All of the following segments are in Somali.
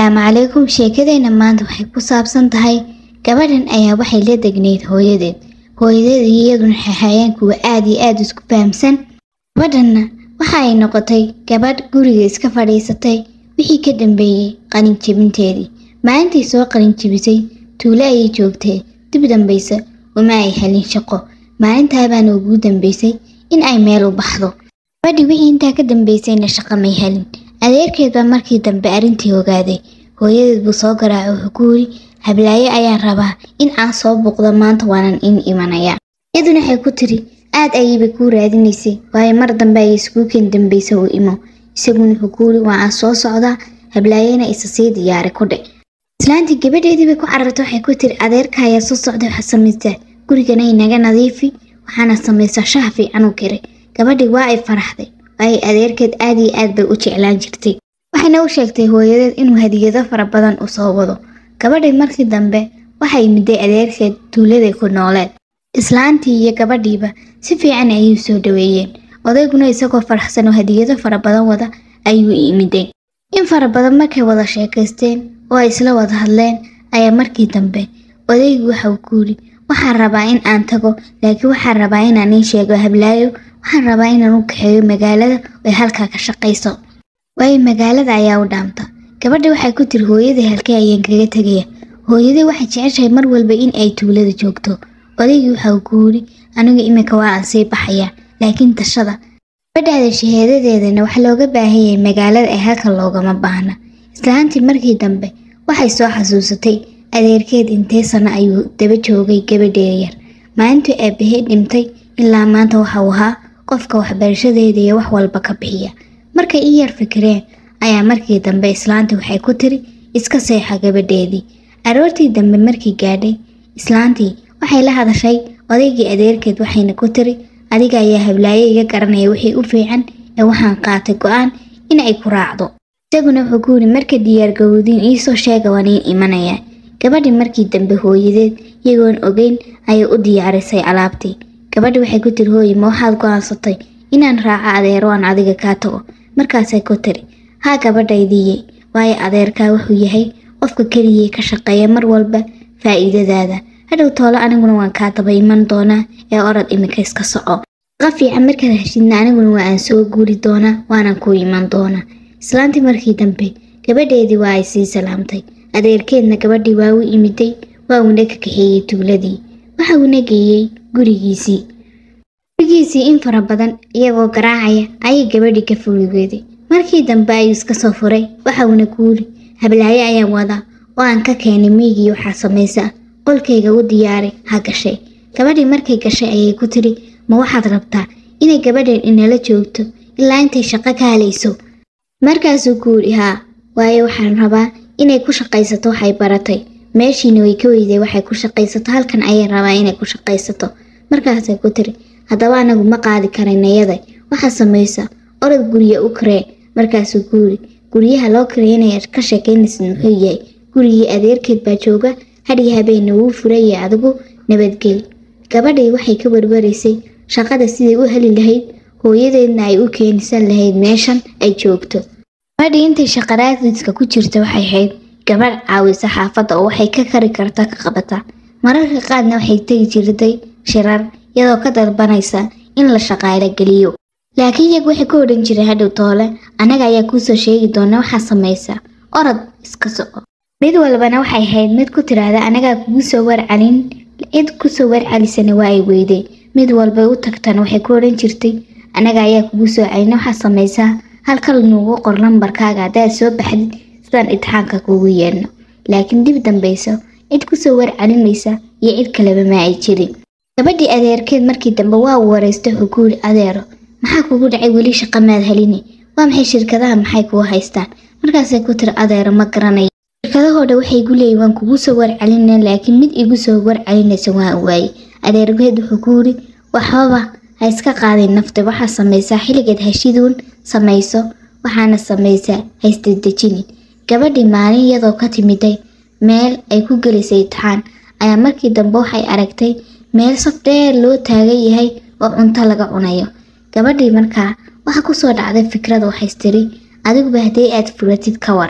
asalaamu calaykum sheekadeenna maanta waxay ku saabsan tahay gabadhan ayaa waxay la degnayd hooyadeed hooyadeed iyo iyaduna waxay hayeen kuwa aad iyo aad isku fahamsan gabadhanna waxa ay noqotay gabadh guriga iska fadhiisatay wixii ka dambeeyey qalinjebinteedii maalintii soo qalinjebisay tuulo ayay joogtay dib dambaysa uma ay helin shaqo maalintaabaana ugu dambeysay in ay meel u baxdo gabadhii wixii intaa ka dambeysayna shaqo may helin adeerkeed baa markii dambe arrintii ogaaday hooyadeed buu soo garaacay wuxuu ku yiri hablaaye ayaan rabaa in aan soo buuqdo maanta waanan in imanaya iyaduna waxay ku tiri aad ayayba kuu raadinaysay waayo mar dambe ayay iskuuken dambaysa uu imo isaguna wuxuu ku yiri waa aan soo socdaa hablaayena isa sii diyaari ku dhe islaantii gabadheedii bay ku carartay waxay ku tiri adeerka ayaa soo socday waxaa samaysaa gurigana inaga nadiifi waxaana samaysaa shaha fiican u kiray gabadhii waa ay faraxday waayo adeerkeed aad iyo aad bay u jeclaan jirtay waxayna u sheegtay hooyadeed inuu hadiyado fara badan u soo wado gabadhii markii dambe waxay miday adeerkeed tuuladay ku nooleed islaantii iyo gabadhiiba si fiican ayay u soo dhaweeyeen odayguna isagoo faraxsan oo hadiyado fara badan wada ayuu imiday in fara badan markay wada sheekaysteen oo ay isla wada hadleen ayaa markii dambe odaygu waxa uu ku yidhi waxaan rabaa in aan tago laakiin waxaan rabaa inaan ii sheego hablaayo waxaan rabaa inaan u kaxeeyo magaalada ay halkaa ka shaqayso waayo magaalada ayaa u dhaamta gabadha waxay ku tiri hooyadii halkee ayaan kaga tegaya hooyadii waxay jeceshahay mar walba in ay tuulada joogto odaygii waxa uu ku yidhi anigu iminka waa aan sii baxaya laakiin tashada gabadhaada shahaadadeedana wax looga baahan yahay magaalada ee halka loogama baahna islaantii markii dambe waxay soo xasuusatay adeerkeed intee sano ayuu daba joogay gabadheeda yar maalintii aabahee dhintay ilaa maanta waxa uu ahaa qofka waxbarashadeeda iyo wax walba ka bixiya markay i yar fikireen ayaa markii dambe islaantii waxay ku tiri iska seexa gabadheedii aroortii dambe markii gaadhay islaantii waxay la hadashay odaygii adeerkeed waxayna ku tiri adiga ayaa hablaaye iga garanaya wixii u fiican ee waxaan qaatay go-aan in ay ku raacdo isaguna wuxuu ku yidhi marka diyaargowdiin iisoo sheega waan iin imanayaa gabadhii markii dambe hooyadeed iyagoon ogeyn ayay u diyaarisay alaabtii gabadhi waxay ku tiri hooye ma waxaad go-aansatay inaan raaco adeero aan adiga kaa tago markaasay ku tiri haa gabadhaydiiye waayo adeerkaa wuxuu yahay qofka keligii ka shaqeeya mar walba faa'iidadaada hadhow toole aniguna waan kaa daba iman doonaa ee orod iminka iska soco shaqa fiican markaad heshidna aniguna waa aan soo guuri doonaa waanan kuu iman doonaa islaantii markii dambe gabadheedii waa ay sii salaamtay adeerkeedna gabadhii waa u imiday waa uuna ka kaxeeyey tuuladii waxa uuna geeyey gurigiisii gurigiisii in fara badan iyagoo garaacaya ayay gabadhii ka fuligeeday markii dambe ayuu iska soo furay waxa uuna ku yidhi hablaaye ayaan wadaa oo aan ka keenay miygii waxaa samaysa qolkayga u diyaaray ha gashay gabadhii markay gashay ayay ku tiri ma waxaad rabtaa inay gabadhan inala joogto ilaa intay shaqo ka halayso markaasuu ku yidhi haa waayo waxaan rabaa inay ku shaqaysato waxay baratay meeshiina way ka weyday waxay ku shaqaysato halkan ayay rabaa inay ku shaqaysato markaasay ku tiri haddaba anagu ma qaadi karaynayada waxaa samaysa orod gurya u karee markaasuu ku yidhi guryaha loo kareynaya ka sheekaynaysid muxuu yahay gurigii adeerkeed baa jooga hadhii habeenna wuu furaya adigu nabadgeli gabadhii waxay ka barbaraysay shaqada siday u heli lahayd hooyadeedna ay u keenisan lahayd meeshan ay joogto gabadhii intay shaqaraadiska ku jirta waxay ahayd gabadh caawisa xaafadda oo waxay ka kari karta ka qabata mararka qaadna waxay tegi jirtay shirar iyadoo ka dalbanaysa in la shaqaalo geliyo laakiin iyagu waxay ku odhan jireen hadhow toole annaga ayaa kuusoo sheegi doona waxaa samaysa orod iska soco mid walbana waxay ahayd mid ku tiraahda anagaa kugu soo warcalin cid kusoo warcalisana waa ay weyday mid walbay u tagtana waxay ku odhan jirtay anaga ayaa kugu soo celina waxaa samaysaa halkal nuugu qor lambarkaaga haddaad soo baxdid sidaan itixaanka kuugu yeedhno laakiin dib dambayso cid kusoo warcalinaysa iyo cid kaleba ma ay jirin gabadhii adeerkeed markii dambe waa uu wareystay wuxuu ku yidhi adeero maxaa kugu dhacay weli shaqa maad helini waa maxay shirkadaha maxay kugu haystaan markaasay ku tiri adeero ma garanayo shirkadahooda waxay igu leeyihin waan kugu soo warcelina laakiin mid igu soo warcelinaysa waa waaye adeergeed wuxuu ku yidhi waxbaba ha iska qaadin nafta waxaa samaysaa xilligeed hashiduun samayso waxaana samaysaa ha isdedejinin gabadhii maalin iyadoo ka timiday meel ay ku gelisay itixaan ayaa markii dambe waxay aragtay meel saf dheer loo taagan yahay oo cunto laga cunayo gabadhii markaa waxaa kusoo dhacday fikrada waxays tiri adiguba haddii aad furatid ka waran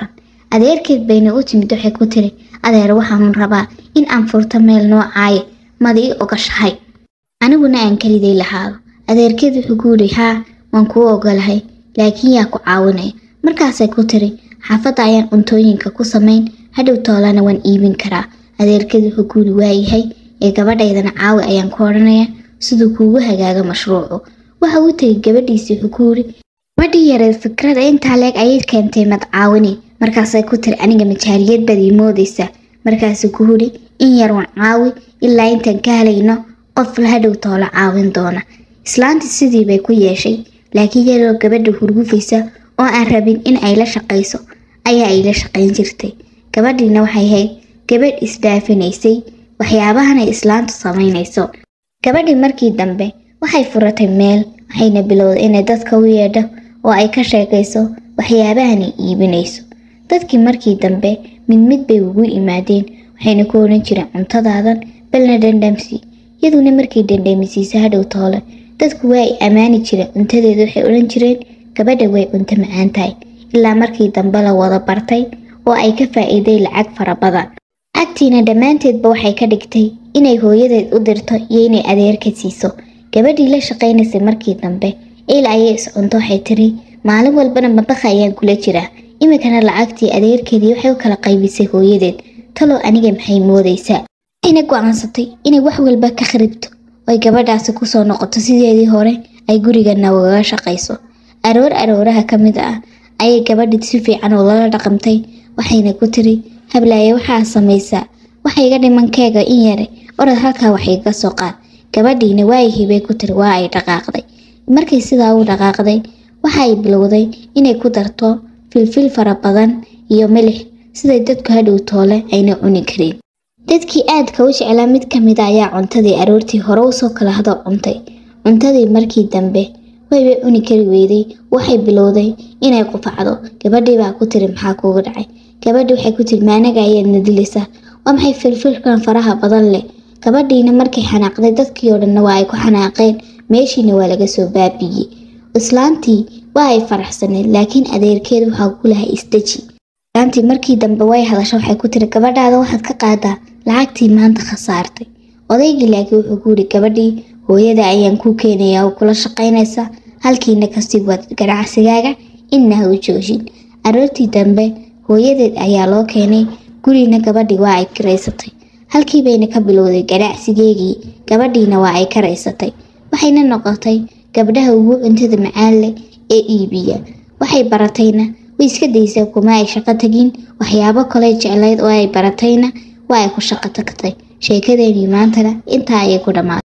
adeerkeed bayna u timid waxay ku tiri adeer waxaan rabaa in aan furto meel noocaaye mada ii ogashahay aniguna aan keliday lahaado adeerkeed wuxuu ku yidhi haa waan kuu ogolahay laakiin yaa ku caawinaya markaasay ku tiri xaafadda ayaan cuntooyinka ku samayn hadhow toolana waan iibin karaa adeerkeed wuxuu ku yidhi waayahay ee gabadhaydana caawi ayaan ku odhanaya siduu kuugu hagaago mashruucu waxa uu tegay gabadhiisii wuxuu ku yidhi gabadhii yareed fikrada intaa leeg ayay keentay mad caawini markaasay ku tiri aniga majaaliyad baad ii moodaysaa markaasuu ku yidhi in yar waan caawi ilaa intaan ka helayno qof la hadhow toolo caawin doona islaantii sidii bay ku yeeshay laakiin yaroo gabadha hurgufaysa oo aan rabin in ay la shaqayso ayaa ay la shaqayn jirtay gabadhiina waxay ahayd gabadh isdaafinaysay waxyaabahan ay islaantu samaynayso gabadhii markii dambe waxay furatay meel waxayna bilowday inay dadka u yeedho oo ay ka sheekayso waxyaabahan ay iibinayso dadkii markii dambe mid mid bay ugu imaadeen waxayna ku odhan jireen cuntadaadan balna dhandhamsi iyaduna markii dhandhamisiisa hadhow toole dadku waa ay ammaani jireen cuntadeeda waxay odhan jireen gabadha way cunto macaan tahay ilaa markii dambe la wada bartay oo ay ka faa'iiday lacag fara badan lacagtiina dhammaanteedba waxay ka dhigtay inay hooyadeed u dirto iyo inay adeerka siiso gabadhii la shaqaynaysay markii dambe il ayay is cunto waxay tiri maalin walbana madaqa ayaan kula jiraa iminkana lacagtii adeerkeedii waxay u kala qaybisay hooyadeed talow aniga maxay moodaysaa waxayna go'aansatay inay wax walba ka kharibto oy gabadhaasi kusoo noqoto sideedii hore ay gurigana ugaga shaqayso aroor arooraha ka mid ah ayay gabadhii si fiican oo lala dhaqamtay waxayna ku tiri hablaaye waxaa samaysaa waxa iga dhimankeega in yare orod halkaa wax iga soo qaad gabadhiina waayihii bay ku tiri waa ay dhaqaaqday markay sidaa u dhaqaaqday waxa ay bilowday inay ku darto filfil fara badan iyo milix siday dadku hadhow toole ayna cuni karin dadkii aadka u jeclaa mid ka mid a ayaa cuntadii aroortii hore usoo kala hado cuntay cuntadii markii dambe waybay cuni kari weyday waxay bilowday inay qufacdo gabadhii baa ku tiri maxaa kuuga dhacay gabadhii waxay ku tiri maanaga ayaadna dilaysaa waa maxay filfilkan faraha badan leh gabadhiina markay xanaaqday dadkii oo dhanna waa ay ku xanaaqeen meeshiina waa laga soo baabiyey islaantii waa ay faraxsaneed laakiin adeerkeed waxaa ku lahay isdeji islaantii markii dambe way hadasho waxay ku tiri gabadhaada waxaad ka qaadaa lacagtii maanta khasaartay odaygii laakiin wuxuu ku yidhi gabadhii hooyada ayaan kuu keenayaa oo kula shaqaynaysa halkiina kasii wad ganacsigaaga inna ha u joojin aroortii dambe hooyadeed ayaa loo keenay gurina gabadhii waa ay kiraysatay halkii bayna ka bilowday ganacsigeegii gabadhiina waa ay karaysatay waxayna noqotay gabdhaha ugu cuntada macaan leh ee iibiya waxay baratayna way iska daysay kuma ay shaqo tagin waxyaabo kale jeclayd oo ay baratayna waa ay ku shaqo tagtay sheekadeenii maantana intaa ayay ku dhammaatay